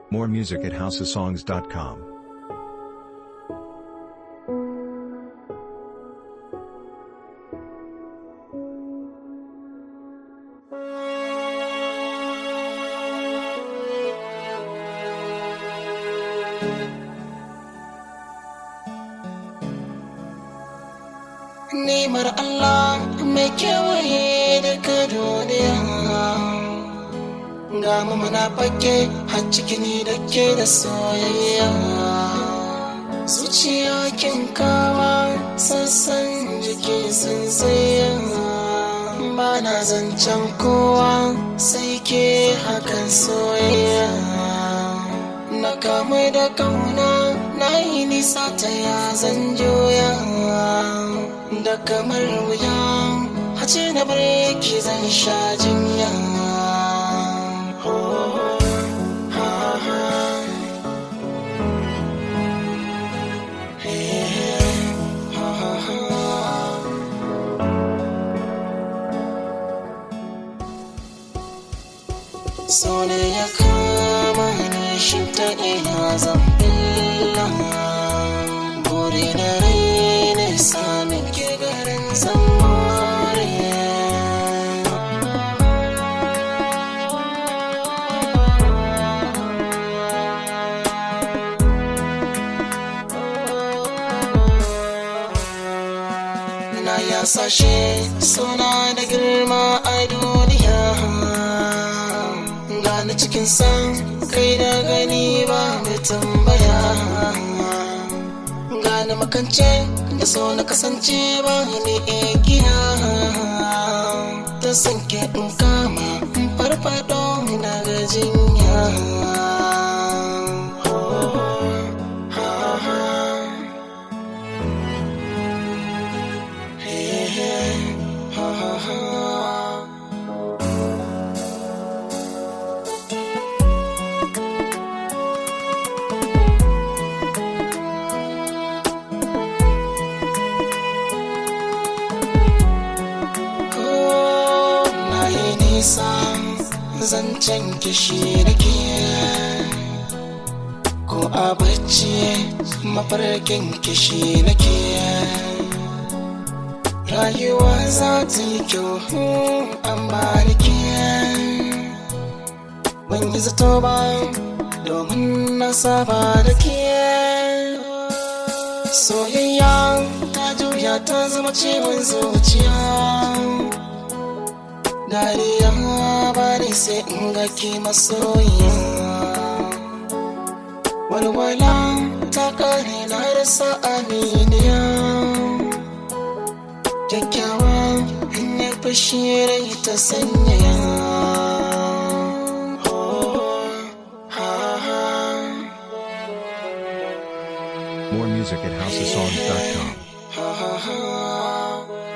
More music at houseofsongs.com. Nemar Allah mai kewaye daga duniya Ga mu muna fake har cikini da ke da soyayya Zuciya kin kawa sassan jiki sun tsaya Ba na zancen kowa sai ke hakan soyayya Na kamu da kauna na yi nisa ta ya zan joya da kamar wuya hace na bare ki zan sha jinya so ne ya kama ni shi ta ina zan billa buri na rai ne samin ke garin zamare na ya sashe suna da girma a duniya gani cikin san kai da gani ba mai tambaya gane makance da so na kasance ba ni igiya ta sanke in kama in farfado na gajinya na yi nisa zancen kishi da ke ko a bacci mafarkin kishi na ke rayuwa za ta yi kyau an ba da ke ban yi zato ba domin na saba da ke soyayya ta juya ta zama ciwon zuciya dariya ba ne sai in ga ki masoyiya walwala ta kare na rasa aminiya kyakkyawa in ya fashi rai ta sanyaya More music at houseofsongs.com. ha ha ha